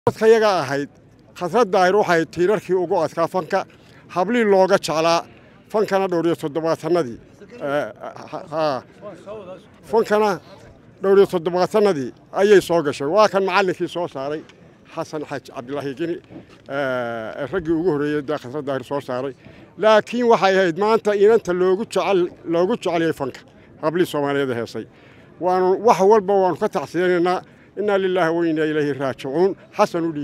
dadka yaga ahayd khasrad daahir waxay tiirarkii ugu adkaa fanka hablii looga jeclaa fankana dhowriyo toddobaatanadii fankana dhowriyo toddobaatanadii ayay soo gashay waa kan macallinkii soo saaray xasan xaj cabdilaahi geni raggii ugu horreeyey dee khasrad daahir soo saaray laakiin waxay ahayd maanta inanta loogu jecel loogu jeceliyey fanka hablii soomaaliyeed heesay waanu wax walba waanu ka tacsiyanaynaa inaa lilaahi wa inaa ilayhi raajicuun xasan u dhiib